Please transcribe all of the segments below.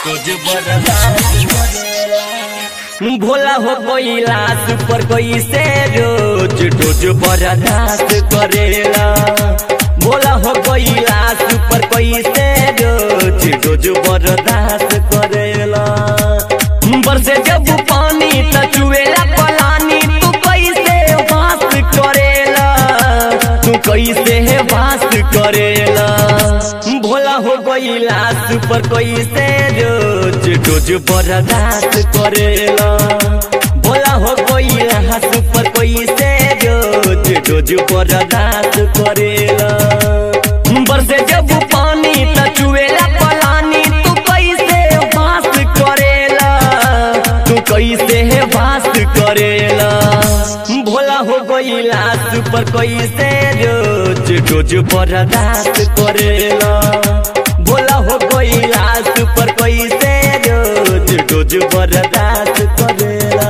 तुझ बर्दाश्त करेला भोला हो कोइला सुपर कोई से रोज रोज बर्दाश्त करेला भोला हो कोइला सुपर कोई से रोज रोज बर्दाश्त करेला बरसे जब पानी त चुएला पलानी तू कैसे वास करेला तू कैसे वास करेला भोला हो गईला सुपर कैसे रोज रोज बर्दाश्त करेला भोला हो गईला सुपर कैसे रोज रोज बर्दाश्त करेला बरसे जब पानी त चुएला पलानी तू कैसे वास करेला तू कैसे है वास करेला भोला हो गईला सुपर कैसे रोज रोज बर्दाश्त करेला भोला हो गईला सुपर कैसे रोज रोज बर्दाश्त करेला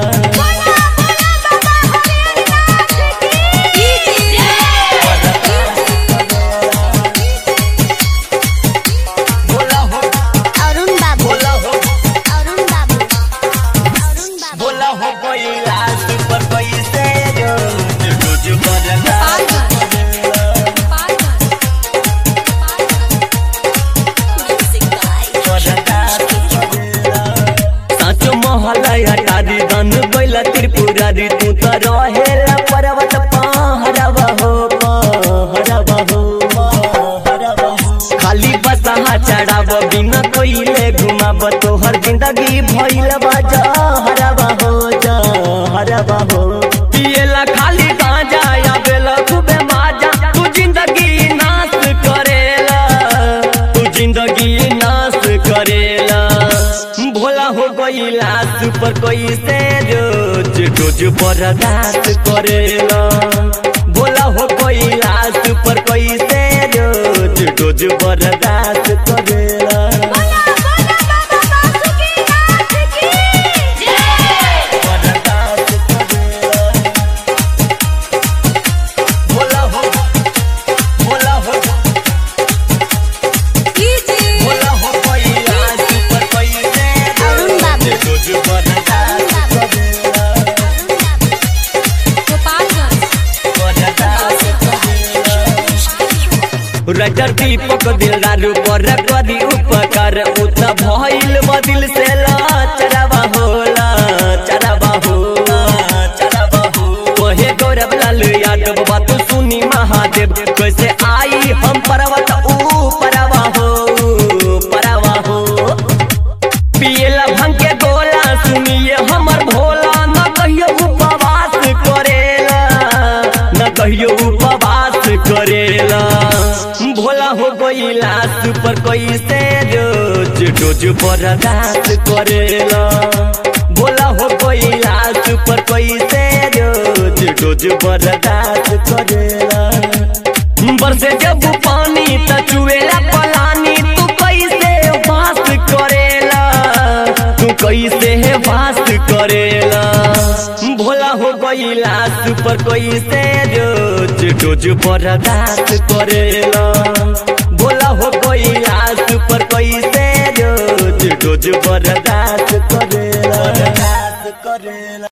भोला हो अरुण बाबू भोला हो अरुण बाबू अरुण बाबू भोला हो गईला सुपर कैसे रोज रोज बर्दाश्त करेला साचो महलया टारी दन गइला त्रिपुरारी तू त रहेला पर्वत पहरवा हो पहरवा हो पहरवा हो। खाली बसहा चढ़ाव बिना कोइले घुमाव तोहर जिंदगी भइल बा जहरवा हो जहरवा हो पिएला खाली गांजा आवेला खूबे माजा तू जिंदगी नाश करेला तू जिंदगी नाश करेला भोला हो गईला सुपर कैसे रोज रोज बर्दाश्त करेला भोला हो गईला सुपर कैसे रोज रोज बर्दाश्त करेला बर्दाश्त करेला भोला हो भोला हो भोला हो गईला सुपर कैसे अरुण बाबू। रोज बर्दाश्त करेला रटर दीपक दिलदारू पर कदी उपकार उत भइल बदिल से चरवा होला चरवा होला चरवा हो ओहे गौरव लाल यादव बात सुनी महादेव कैसे आई हम पर्वत ऊ परवा हो परवा हो पियला भंग के गोला सुनिए हमर भोला न कहियो उपवास करेला न कहियो उपवास करेला भोला हो गईला सुपर कैसे रोज रोज बर्दाश्त करेला भोला हो गईला सुपर कैसे रोज रोज बर्दाश्त करेला बरसे जब पानी त चुएला पलानी तू कैसे वास करेला तू कैसे है वास करेला भोला हो गईला सुपर कैसे रोज रोज बर्दाश्त करेला भोला हो गईला सुपर कैसे रोज रोज बर्दाश्त करेला बर्दाश्त करेला